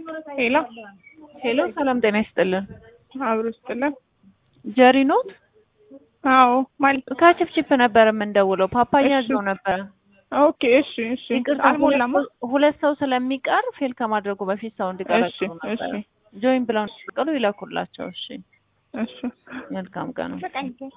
ሄሎ ሄሎ ሰላም ጤና ይስጥልን። አብሮ ስጥልን። ጀሪ ኖት? አዎ ማለት ከችፕችፕ ነበር የምንደውለው። ፓፓያ እሺ። ይዘው ነበረ። ኦኬ እሺ እሺ ይቅርታ አልሞላማ። ሁለት ሰው- ሁለት ሰው ስለሚቀር ፌል ከማድረጉ በፊት ሰው እንዲቀላቅሉ እሺ ነበረ። እሺ ጆይን ብለው እንዲቀሉ ይላኩላቸው። እሺ እሺ መልካም ቀን ነው።